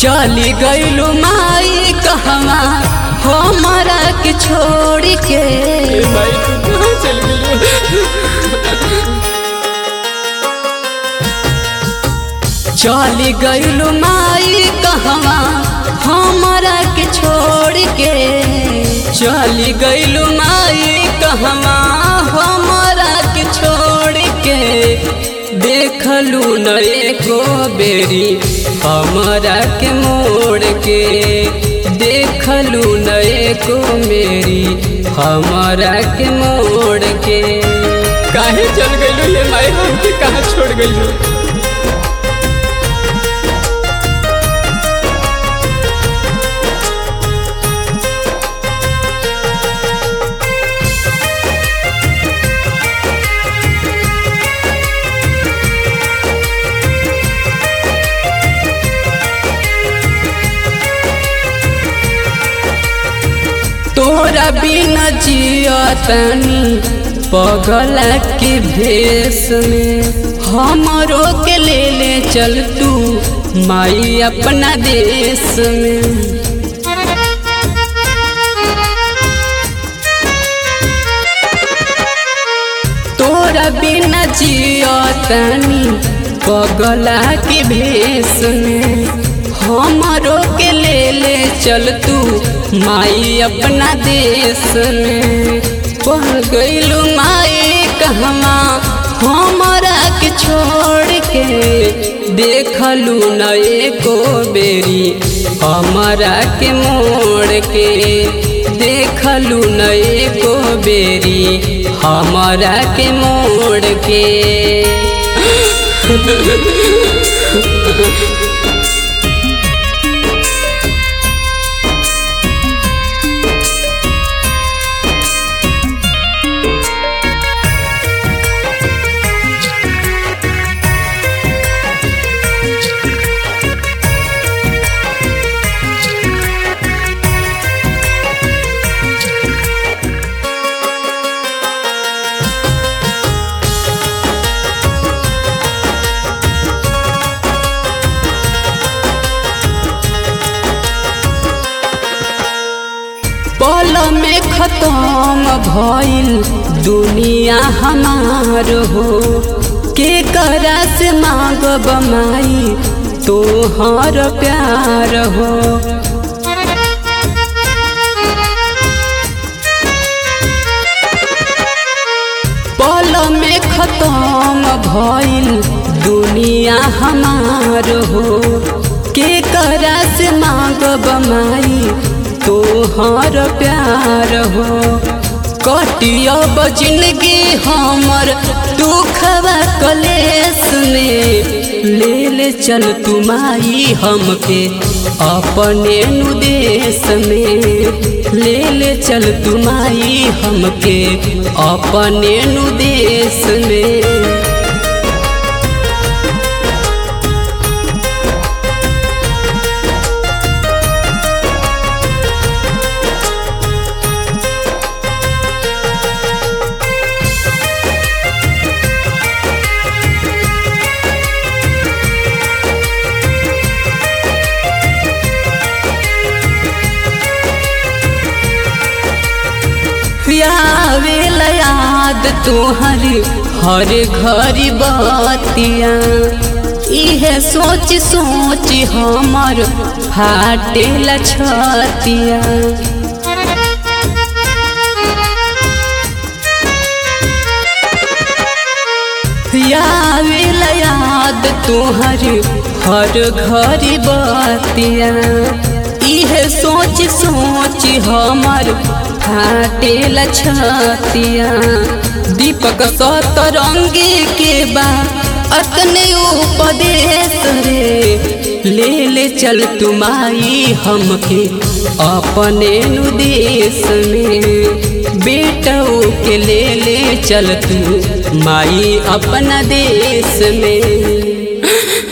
चली गईलू माई कहवा हमारा के छोड़ के भाई तू कहाँ चल गई चली गईलू माई कहवा हमारा के छोड़ के चली गईलू माई कहवा हमारा के छोड़ के देखलू न एको बेरी हमारा के मोड़ के देखलू न एको मेरी हमारा के मोड़ के काहे चल गई ये माई हमके कहाँ छोड़ गई तोरा बिना जियतनी पगला के भेष में हमरो के ले ले चल तू माई अपना देश में तोरा बिना जियतनी पगला के भेष में हमरो के ले ले चल तू माई अपना देश में पढ़ गईलू माई कहवा हमारा के छोड़ के देखलू न एको बेरी हमारा के मोड़ के देखलू न एको बेरी हमारा के मोड़ के पल में खत्म भइल दुनिया हमार हो के करा से मांगब माई तोहर प्यार हो पल में खत्म भइल दुनिया हमार हो के करा से मांगब माई तोहर प्यार हो कटियब जिंदगी हमर दुखवा कलेस में ले ले चल तुमाई हमके अपने नुदेश में ले ले चल तुमाई हमके अपने नुदेश में आवेल याद तोहर हर घरी बतिया इहे सोच सोच हमर फाटेल छतिया आवेल याद तोहर हर घरी बतिया इहे सोच सोच हमर फाटेल छतिया दीपक सतरंगी के बा अतने उपदेश रे ले ले चल तुमाई हमके अपने नुदेश में बेटऊ के ले ले चल तू माई अपना देश में